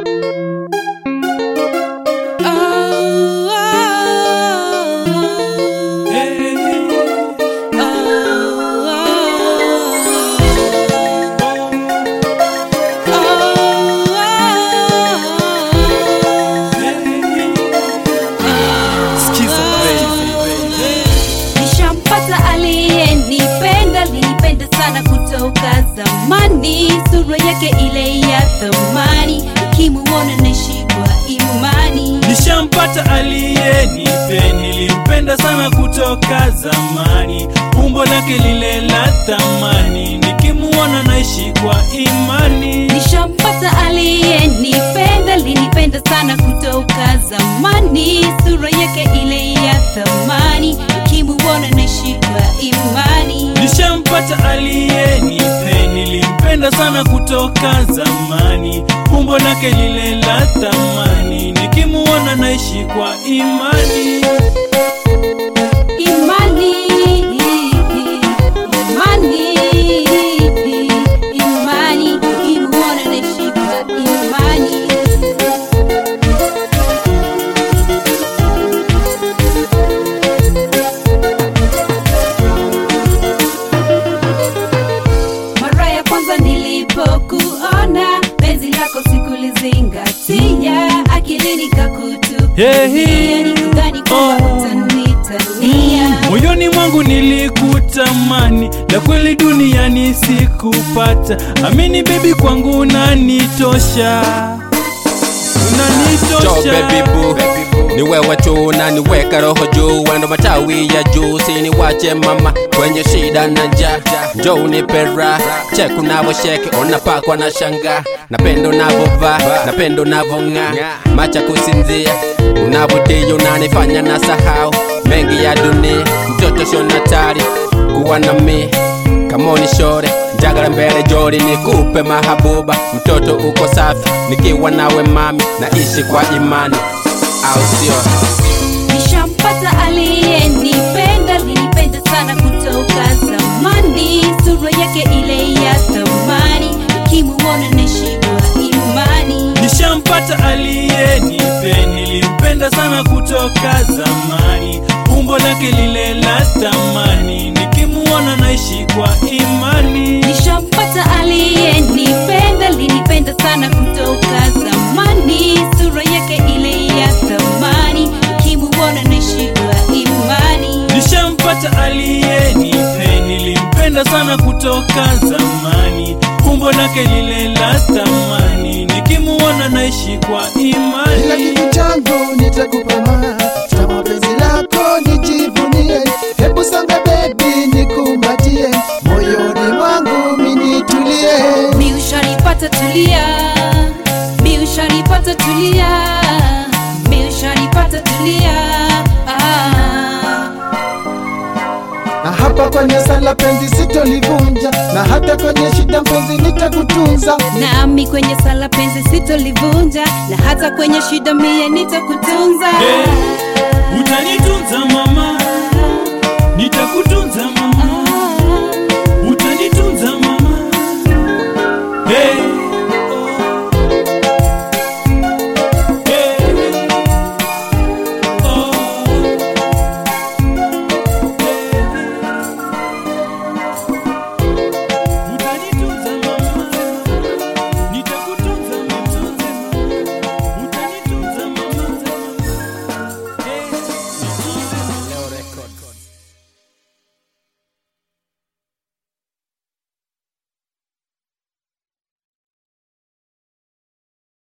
Nishampata aliyenipenda, linipenda sana kutoka zamani, sura yake ile ya thamani, kimuona naishi kwa imani. Nishampata aliyenipe, nilimpenda sana kutoka zamani, umbo lake lile la thamani, nikimuona naishi kwa imani. Nishampata aliyenipenda, linipenda sana kutoka zamani, sura yake ile ya thamani, kimuona naishi kwa imani. Nishampata aliyenipe, nilimpenda sana kutoka zamani, umbo lake lile la thamani, nikimuona naishi kwa imani. Imani, imani, imani, kimuona naishi kwa imani. Mara ya kwanza nilipokuona, penzi lako sikulizingatia, akilini kakutupia, Hey, nikudhani kwamba oh. utanitania. Moyoni mwangu nilikutamani, la kweli duniani sikupata. Amini baby, kwangu unanitosha, Jo unanitosha. baby boo ni wewe tu unaniweka roho juu, wendo matawi ya juu, siniwache mama kwenye shida na njaa, njo unipe raha, check unavosheki unapakwa na shanga, napenda unavovaa, napenda unavong'aa, macha kusinzia, unavotia unanifanya na sahau mengi ya dunia, mtoto shonatari kuwa na mi kamoni shore njagala mbele joli nikupe mahabuba mtoto uko safi nikiwa nawe mami naishi kwa imani au sio Nishampata aliyenipenda, linipenda sana kutoka zamani, sura yake ile ya thamani, kimuona naishi kwa imani. Nishampata aliyenipe, nilimpenda sana kutoka zamani, umbo lake lile la thamani, nikimuona naishi kwa imani. Nishampata aliyenipenda, linipenda sana kutoka zamani, sura yake ile ya thamani, kimuona naishi kwa imani. Nishampata aliyenipe, nilimpenda sana kutoka zamani, umbo lake lile la thamani, nikimuona naishi kwa Kila imani. kitu changu nitakupa ma Tama penzi lako nijivunie Hebu songa baby nikumbatie Moyoni mwangu minitulie Mi ushanipata tulia, mi ushanipata tulia, mi ushanipata tulia. Ah. Na hapa kwenye sala penzi sitolivunja Na hata kwenye shida mpenzi nitakutunza Nami kwenye sala penzi sitolivunja, na hata kwenye shida mie nitakutunza. Hey, utanitunza mama,